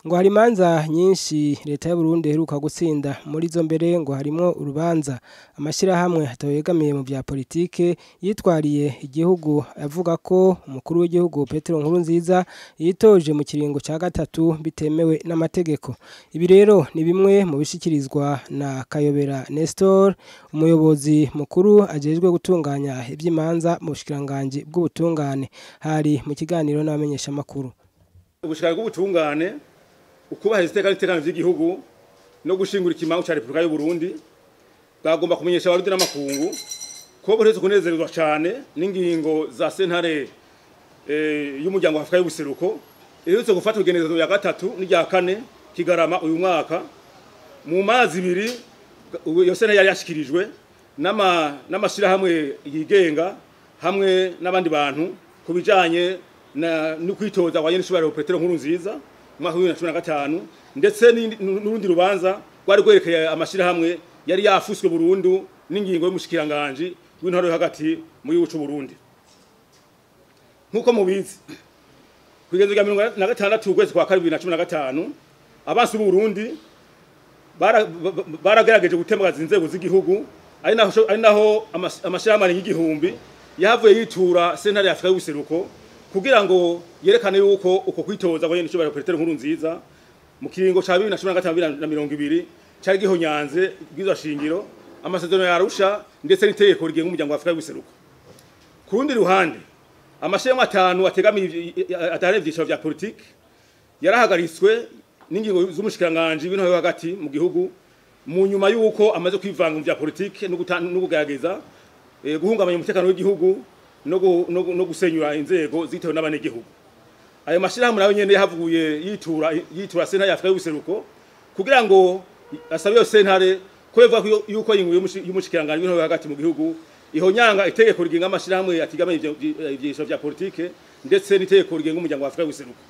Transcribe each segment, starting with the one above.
ngo hari imanza nyinshi leta y'u Burundi iheruka gutsinda muri zo mbere ngo harimwo urubanza amashirahamwe atawegamiye mu vya politike yitwariye igihugu avuga ko umukuru w'igihugu Petero Nkurunziza yitoje mu kiringo ca gatatu bitemewe n'amategeko ibi rero ni bimwe mu bishikirizwa na Kayobera Nestor umuyobozi mukuru ajejwe gutunganya ivy'imanza mu bushikiranganji bw'ubutungane hari mu kiganiro n'abamenyesha makuru ubushikara bw'ubutungane ukubahiriza iteka n'itekano vy'igihugu no gushingura ikimangu ca Repubulika y'u Burundi bwagomba kumenyesha abarundi n'amakungu ko buheretse kunezerezwa cane n'ingingo za sentare eh, y'umuryango wa Afrika y'ubuseruko iherutse gufata urugenezo ya gatatu n'irya kane kigarama uyu mwaka mu mazi ibiri iyo sentare yari yashikirijwe n'ama n'amashirahamwe yigenga hamwe n'abandi bantu ku bijanye na no kwitoza kwa Nyenisubira Petero nkuru nziza mu mwaka wa 2015 ndetse n'urundi rubanza rwari rwerekeye amashirahamwe yari yafuswe burundu n'ingingo y'umushikiranganje w'intore yo hagati mu gihugu c'u Burundi nkuko mubizi kugeza rya 2016 ukwezi kwa 2015 abansi b'u Burundi baragerageje gutembagaza inzego z'igihugu ari naho ari naho amashirahamwe y'igihumbi yahavuye yitura sentare ya Afrika y'ubuseruko kugira ngo yerekane yuko uko kwitoza kwa Nyenisubira Petero nkuru nziza mu kiringo ca 2015 cari gihonyanze bwizwa shingiro amasezerano ya Arusha ndetse n'itegeko rigenga umuryango wa Afrika y'ubuseruko ku rundi ruhande amashirahamwe atanu ategamiye atari ivyiciro vya politike yarahagaritswe n'ingingo z'umushikiranganje w'intore hagati mu gihugu mu nyuma yuko amaze kwivanga mu vya politike no kugerageza guhungabanya umutekano w'igihugu no gusenyura inzego zitewe n'abanyagihugu ayo mashirahamwe nayo nyene yahavuye yitura yitura sentare ya Afrika y'ubuseruko kugira ngo asabe yo sentare ko bivuga yuko ingingo y'umushikiranganje w'intore hagati mu gihugu ihonyanga itegeko rigenga amashirahamwe atigama ivyiciro vya politike ndetse n'itegeko rigenga umuryango wa Afrika y'ubuseruko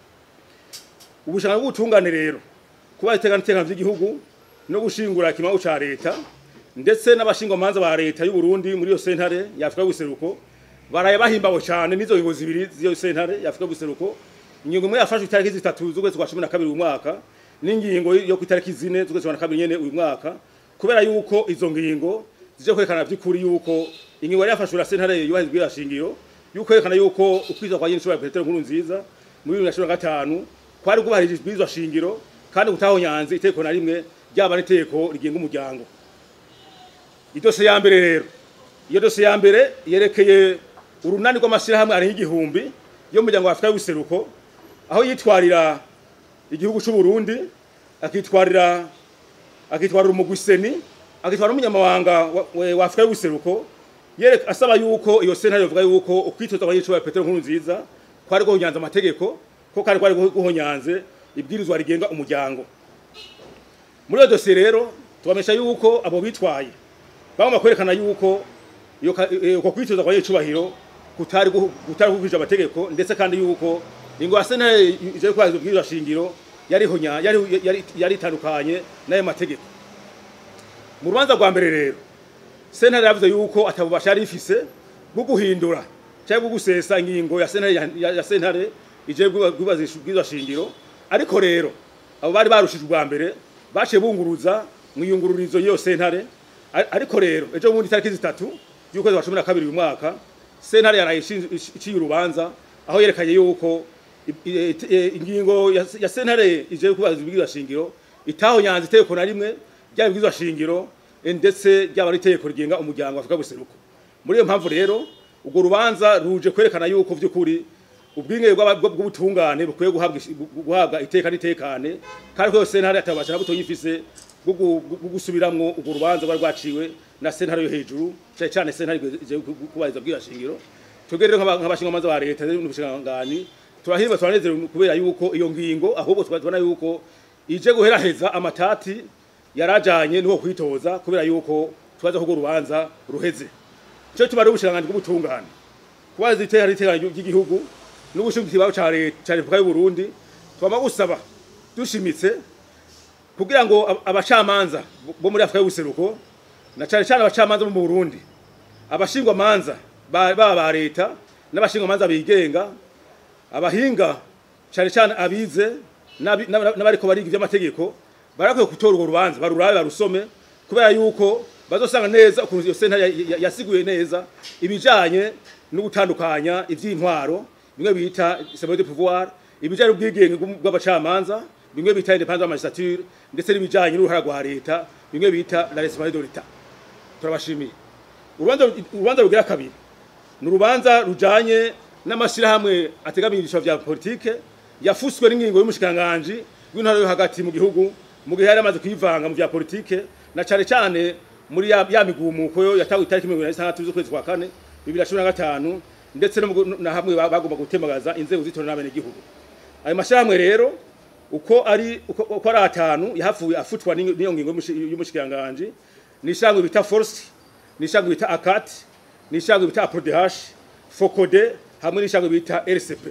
ubushaka bw'ubutungane rero kuba itegana itekano vy'igihugu no gushingura ikimangu ca leta ndetse n'abashingwamanza ba leta y'u Burundi muri yo sentare ya Afrika y'ubuseruko baraye bahimbawe cyane n'izo ngingo zibiri z'iyo sentare ya Afrika y'ubuseruko ingingo imwe yafashwe itariki zitatu z'ukwezi kwa 12 uyu mwaka n'ingingo yo ku itariki zine z'ukwezi kwa 12 nyene uyu mwaka kubera yuko izo ngingo zije kwerekana by'ukuri yuko ingingo yari yafashwe na sentare yubahirizwa ya shingiro yuko yerekana yuko ukwiza kwa Nyenisubira Petero nkuru nziza muri 2015 kwari kubahirijwe bizwa shingiro kandi gutahonyanze iteko na rimwe ryaba n'iteko rigenga umuryango idose ya mbere rero iyo dose ya mbere yerekeye urunani rw'amashyirahamwe ari igihumbi yo mu muryango wa Afrika y'ubuseruko aho yitwarira igihugu cy'u Burundi akitwarira akitwarira umugwiseni akitwarira umunyamabanga wa Afrika y'ubuseruko yereka asaba yuko iyo sentare yovuga yuko ukwitoza kwa Yicwa Petero nkuru nziza kwari guhonyanza amategeko ko kari kwari guhonyanze ibwirizwa rigenga umuryango muri iyo dosiye rero tubamesha yuko abo bitwaye bagomba kwerekana yuko uko kwitoza kwa Yicubahiro kutari kutari kuvija amategeko ndetse kandi yuko ingo sentare ije kwazo bwizwa shingiro yari honya yari yari yari tandukanye nayo mategeko mu rubanza rwa mbere rero sentare yavuze yuko atabubasha yari ifise bwo guhindura cyangwa bwo gusesa ingingo ya sentare ya sentare ije bwizwa shingiro ariko rero abo bari barushije ubwa mbere baciye bunguruza mu iyungururizo y'iyo sentare ariko rero ejo bundi tariki zitatu y'ukwezi kwa cumi na kabiri uyu mwaka sentare yaraye iciye urubanza aho yerekanye yuko ingingo ya sentare ije kubaza ibwirizwa shingiro itahonyanze itegeko na rimwe ryaba ibwirizwa shingiro ndetse ryaba n'itegeko rigenga umuryango wa Afrika buseruko muri iyo mpamvu rero urwo rubanza ruje kwerekana yuko vy'ukuri ubwinge bw'ubutungane bukwiye guhabwa iteka n'itekane kandi ko sentare atabasha na buto yifise bwo gusubiramwo urwo rubanza rwari rwaciwe na sentare yo hejuru cyane cyane sentare ije kubariza bwira shingiro twebwe rero nk'abashingwamanza ba leta n'ubushingangani turahirwa turanezerewe kubera yuko iyo ngingo ahubwo tubona yuko ije guheraheza amatati yarajanye n'uwo kwitoza kubera yuko tubaza ko urubanza ruheze cyo tubari ubushingangani bw'ubutungane kubaza iteka n'itekano ry'igihugu n'ubushingikibaho ca Repubulika y'u Burundi twama gusaba dushimitse kugira ngo abacamanza bo muri Afrika y'ubuseruko na cyane cyane abacamanza bo mu Burundi abashingwamanza baba ba leta n'abashingwamanza bigenga abahinga cyane cyane abize n'abi- n'aba- n'abariko bariga ivy'amategeko barakwiye gutora urwo rubanza barurabe barusome kubera yuko bazosanga neza ukuntu iyo sentare ya- ya- yasiguye neza ibijanye no gutandukanya ivy'intwaro bimwe bita separation de pouvoir ibijanye n'ubwigenge bw'um- bw'abacamanza bimwe bita independance de la magistrature ndetse n'ibijanye n'uruhara rwa leta bimwe bita la responsabilité de l'etat turabashimiye urubanza urubanza rugira kabiri ni urubanza rujanye n'amashyirahamwe ategamiye ibyiciro vya politike yafuswe n'ingingo y'umushikiranganji w'intara yo hagati mu gihugu mu gihe yari amaze kwivanga mu vya politike na cane cane muri ya, ya migumuko yo yatawe itariki mirongo ine na zitandatu z'ukwezi kwa kane bibiri na cumi na gatanu ndetse no mu gu- na hamwe ba- bagomba gutemagaza inzego z'itora n'abenegihugu ayo mashyirahamwe rero uko ari uko, uko ari atanu yahavuye afutwa n'iyo n'iyo ngingo y'umushi- y'umushikiranganji ni ishyirahamwe bita force ni ishyirahamwe bita akat ni ishyirahamwe bita aprodh fokode hamwe n'ishyirahamwe bita rcp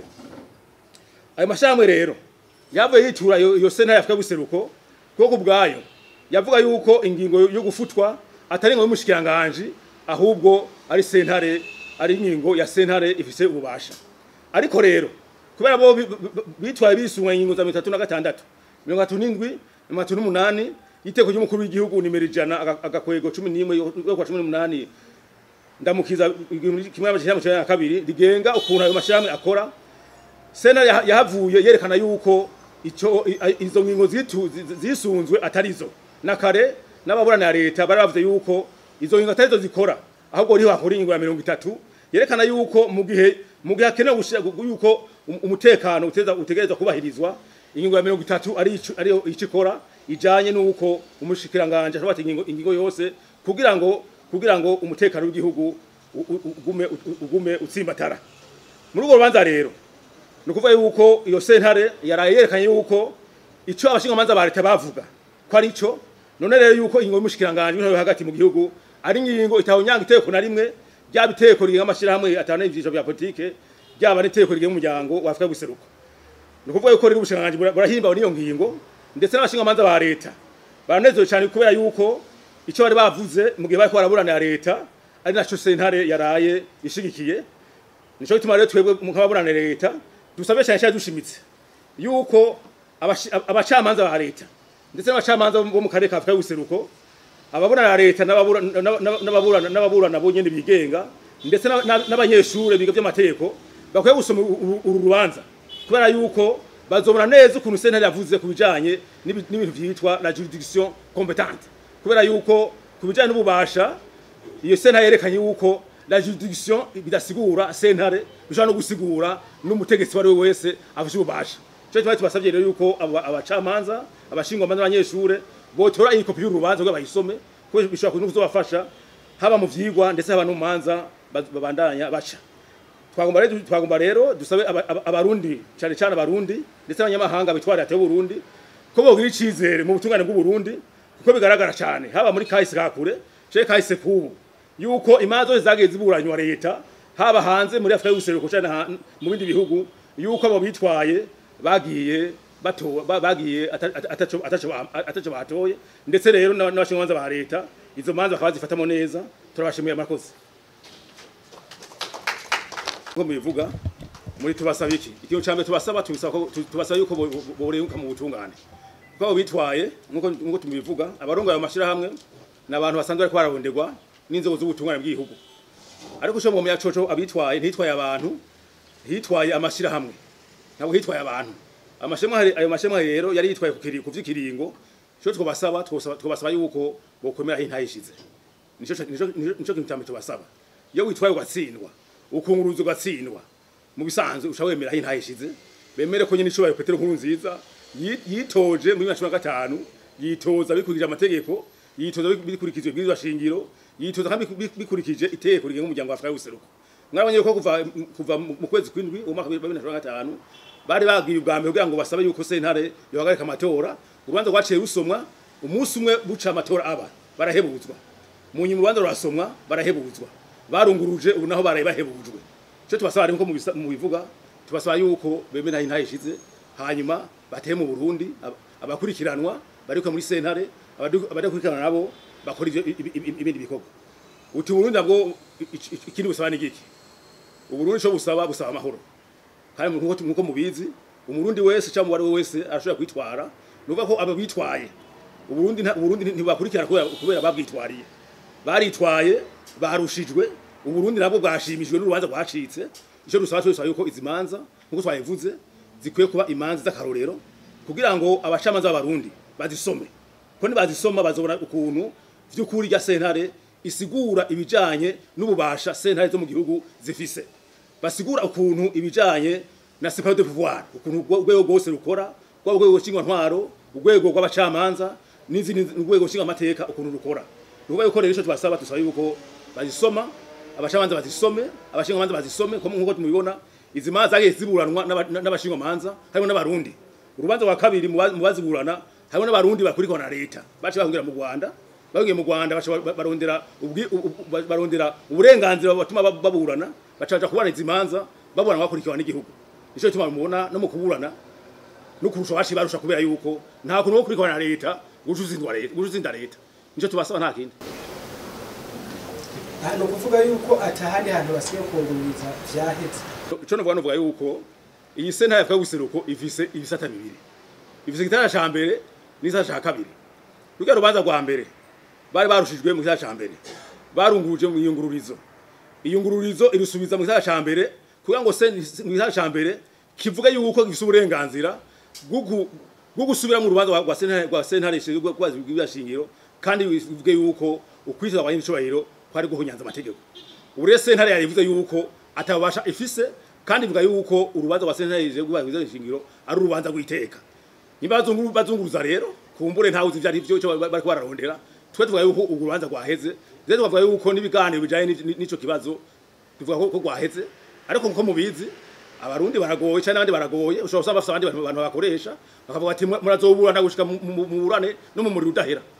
ayo mashyirahamwe rero yavuye yitura iyo iyo sentare y'afurika y'ubuseruko kuko ubwayo yavuga yuko ingingo yo gufutwa atari ingingo y'umushikiranganji ahubwo ari sentare ari ingingo ya sentare ifise ububasha ariko rero kubera bo bi- bi- bitwaye bisunga ingingo za mirongo itatu na gatandatu mirongo itatu n'indwi mirongo itatu n'umunani y'iteko ry'umukuru w'igihugu nimero ijana aga- agakwego cumi n'imwe yo kwa cumi n'umunani ndamukiza igihumbi kimwe n'amajana icyenda na kabiri rigenga ukuntu ayo mashyirahamwe akora sena yaha- yahavuye yerekana yuko ico i- i- izo ngingo zitu- zi- zisunzwe atarizo na kare n'ababurana ya leta bari bavuze yuko izo ngingo atarizo zikora ahubwo riho hakora ingingo ya mirongo itatu yerekana yuko mu gihe mu gihe hakenewe gushira- gu- yuko um- umutekano uteza- utegerezwa kubahirizwa ingingo ya mirongo itatu ari ico- ariyo ico ikora ijanye n'uko umushikiranganje ashobora ati ingingo ingingo yose kugira ngo kugira ngo umutekano w'igihugu u- u- ugume ugume utsimbatara muri urwo rubanza rero ni ukuvuga yuko iyo sentare yaraye yerekanye yuko icyo abashingamanza ba leta bavuga ko ari cyo none rero yuko ingingo y'umushikiranganji w'intore hagati mu gihugu ari ingingo itawunyanga iteko na rimwe ryaba iteko rigenga amashyirahamwe atanu ivyiciro vya politike ryaba n'iteko rigenga umuryango wa afurika y'ubuseruko ni ukuvuga yuko rero ubushikiranganji bura- burahimbawe n'iyo ngingo ndetse n'abashingamanza ba leta baranezerewe cyane kubera yuko icyo bari bavuze mu gihe bariko baraburanira leta ari naco sentare yaraye ishigikiye nico gituma rero twebwe nk'ababurana leta dusabye cyane cyane dushimitse yuko abashi- abacamanza ba leta ndetse n'abacamanza bo mu karere ka Afurika y'ubuseruko ababurana leta n'ababura- n'aba- n'ababurana n'ababurana bo nyene bigenga ndetse n'aba- n'aba- n'abanyeshure biga by'amategeko bakwiye gusoma uru- uru uru rubanza kubera yuko bazobona neza ukuntu sentare yavuze ku bijanye n'ibi- n'ibintu vyitwa la juridiction competente kubera yuko ku bijanye n'ububasha iyo sentare yerekanye yuko la juridiction bidasigura sentare bishobora no gusigura n'umutegetsi wari we wese afashe ububasha cyo twari tubasabye rero yuko aba- abacamanza abashingwamanza n'abanyeshure botora iyi kopi y'urubanza kugira bayisome kuko bishobora kuza kuzobafasha haba mu vyigwa ndetse haba no mu manza baz- babandanya baca twagomba rero twagomba rero dusabe aba- aba- abarundi cyane cyane abarundi ndetse n'abanyamahanga bitwara leta y'uburundi ko bogira icizere mu butungane bw'uburundi kuko bigaragara cyane haba muri kahise kakure cye kahise kubu yuko imanza zose zagiye ziburanywa leta haba hanze muri afurika y'ubuseruko cyane ha- mu bindi bihugu yuko abo bitwaye bagiye bato ba- bagiye ata- ata- ataco ataco ba- ataco batoye ndetse rero n'aba- n'abashingamanza ba leta izo manza bakaba bazifatamo neza turabashimiye amakosa nko mubivuga muri tubasaba iki ikintu cya mbere tubasaba tubisaba ko tu- tubasaba yuko bo- bo- borenguka mu butungane kuko abo bitwaye nkuko nkuko tubivuga abarongoye amashyirahamwe ni abantu basanzwe bariko bararonderwa n'inzego z'ubutungane bw'igihugu ariko usho mu coco abitwaye ntitwaye abantu hitwaye amashyirahamwe ntabwo hitwaye abantu amashyirahamwe ayo mashyirahamwe rero yari yitwaye ku kiri- ku vy'ikiringo cyo twabasaba twosaba- twabasaba yuko bokomera aho intayishize nico nico nico kintu cyambere tubasaba iyo witwaye ugatsindwa ukunguruza ugatsindwa mu bisanzwe usha wemera aho intayishize bemere ko nyine icubaye Petero nkuru nziza yi- yitoje muri 2025 yitoza bikurikije amategeko yitoza bik- bikurikije ibwirizwa shingiro yitoza kandi bik- bikurikije iteko rigenga umuryango wa Afurika y'ubuseruko mwabonye ko kuva kuva mu mu kwezi kw'indwi umwaka wa 2025 bari bagiye ubwa mbere kugira ngo basabe yuko sentare yohagarika amatora urubanza rwaciye rusomwa umunsi umwe buca amatora aba barahebuzwa mu nyuma urubanza rurasomwa barahebuzwa barunguruje ubu naho baraye bahebujwe cyo tubasaba rero ko mu bisa- mu bivuga tubasaba yuko bemera intahe ishize hanyuma bateye mu Burundi ab- abakurikiranwa bariko muri sentare abadu- abadakurikiranwa nabo bakora ivyo- ibi- ibi- ibindi bikorwa uti Burundi nabwo i- i- ikindi busaba ni giki uburundi cyo busaba busaba amahoro kandi nkuko nkuko mubizi umurundi wese cyangwa uwari we wese arashobora kwitwara nuvuga ko aba bitwaye uburundi nta- uburundi ntibakurikirana kubera kubera babwitwariye baritwaye barushijwe uburundi nabwo bwashimishijwe n'urubanza rwacitse icyo dusaba twese yuko izi manza nk'uko twabivuze zikwiye kuba imanza z'akarorero kugira ngo abacamanza b'abarundi bazisome ko nibazisoma bazobona ukuntu vy'ukuri rya sentare isigura ibijanye n'ububasha sentare zo mu gihugu zifise basigura ukuntu ibijanye na separation de pouvoir ukuntu urwo- urwego rwose rukora rwaba urwego nshingwantwaro urwego rw'abacamanza n'izindi urwego nshingamateka ukuntu rukora nukuvuga yuko rero ico tubasaba dusaba yuko bazisoma abacamanza bazisome abashingamanza bazisome ko nk'uko tumubibona izi manza zagiye ziburanwa n'aba- n'abashingamanza harimo n'abarundi urubanza rwa kabiri mu ba- mu baziburana harimo n'abarundi bakurikirana na leta baciye bahungira mu rwanda bagiye mu rwanda baca ba- barondera ubwi- u- u- ba- barondera uburenganzira batuma ba- baburana baca baja kuburana izi manza baburana bakurikiranwa n'igihugu nico gituma mubona no mu kuburana no kurusha baciye barusha kubera yuko nta kuntu wo kurikirana na leta guca uzindwa leta guca uzinda leta nico tubasaba nta kindi ni ukuvuga yuko atahandi hantu basigaye kungururiza vyaheze ico novuga novuga yuko iyi sentare yavuga guseruko ifise ibisata bibiri ifise igitara ca mbere n'igitara ca kabiri rurya rubanza rwa mbere bari barushijwe mu gitara ca mbere barunguruje mu iyungururizo iyungururizo irusubiza mu gitara ca mbere kugira ngo se mu gitara ca mbere kivuga yuko gifise uburenganzira bwo gu- bwo gusubira mu rubanza rwa- rwa sentare rwa sentare ishinzwe kubaza ibashingiro kandi bivuge yuko ukwiteza kwa nyiricubahiro kwari guhunyanza amategeko ubu rero sentare yarivuze yuko atabasha ifise kandi ivuga yuko urubanza rwa sentare ishinzwe kubaza ibashingiro ari urubanza rw'iteka nimba bazungu- bazunguruza rero kumbure ntawe uzi ivyo ari vyo ico bariko bararondera twe tuvuga yuko urwo rubanza rwaheze rero tukavuga yuko n'ibiganiro bijanye n'ic- n'ico kibazo tuvuga ko ko rwaheze ariko nkuko mubizi abarundi baragoye cyane n'abandi baragoye ushobora gusanga bafite abandi bantu bantu bakoresha bakavuga ati "Mwe- murazoburana gushika mu- mu- mu burane no mu muriro udahera